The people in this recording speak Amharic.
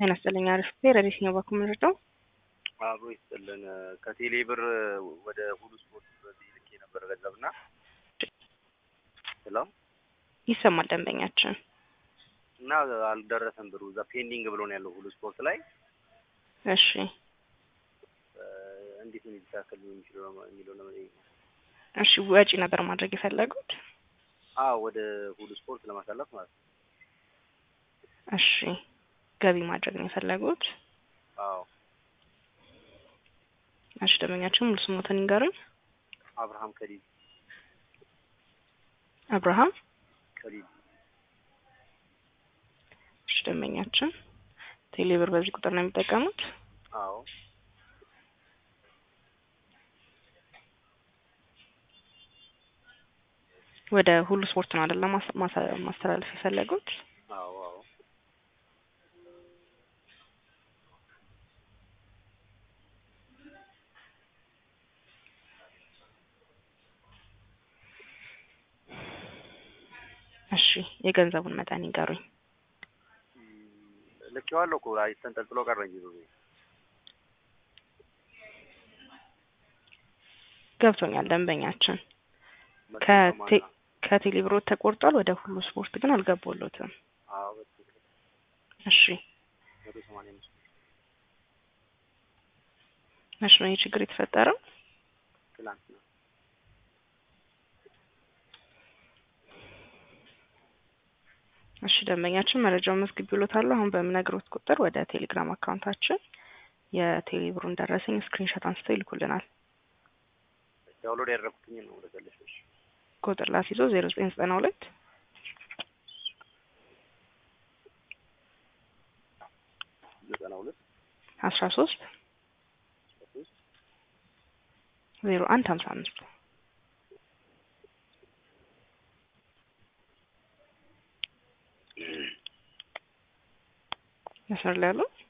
ጤና ይስጥልኝ። አሪፍ ረዲስ ነው ባኩ ምንድነው? አብሮ ይስጥልን። ከቴሌ ብር ወደ ሁሉ ስፖርት በዚህ ልኬ ነበር ገንዘብ እና ስለው ይሰማል ደንበኛችን እና አልደረሰም ብሩ እዛ ፔንዲንግ ብሎ ነው ያለው ሁሉ ስፖርት ላይ እሺ እንዴት ነው ሊስተካከል የሚችለው የሚለው ለመጠየቅ ነው። እሺ ወጪ ነበር ማድረግ የፈለጉት? አዎ ወደ ሁሉ ስፖርት ለማሳለፍ ማለት ነው። እሺ ገቢ ማድረግ ነው የፈለጉት? አዎ እሺ ደንበኛችን ሙሉ ስሞትን ይንገሩኝ። አብርሃም ከሊል አብርሃም ከሊል እሺ ደንበኛችን ቴሌብር በዚህ ቁጥር ነው የሚጠቀሙት? አዎ ወደ ሁሉ ስፖርት ነው አይደለ ማስተላለፍ የፈለጉት? አዎ አዎ እሺ የገንዘቡን መጠን ይንገሩኝ። ልኬዋለሁ እኮ አይ ተንጠልጥሎ ቀረ እንጂ ብሩ ገብቶኛል ደንበኛችን መቶ ከቴ ሰማንያ ከቴሌብሮት ተቆርጧል። ወደ ሁሉ ስፖርት ግን አልገባሎትም። አዎ በትክክል እሺ መቶ ሰማንያ አምስት መቼ ነው ይህ ችግር የተፈጠረው? ትናንት ነው። እሺ ደንበኛችን መረጃውን መዝግቤልዎታለሁ። አሁን በምነግሮት ቁጥር ወደ ቴሌግራም አካውንታችን የቴሌብሩን ደረሰኝ ስክሪንሾት አንስተው ይልኩልናል። ዳውንሎድ ያደረኩትኝ ነው ወደ ገለሽ ቁጥር ላስይዞ ዜሮ ዘጠኝ ዘጠና ሁለት ዘጠና ሁለት አስራ ሶስት አስራ ሶስት ዜሮ አንድ ሀምሳ አምስት መስመር ላይ ያለው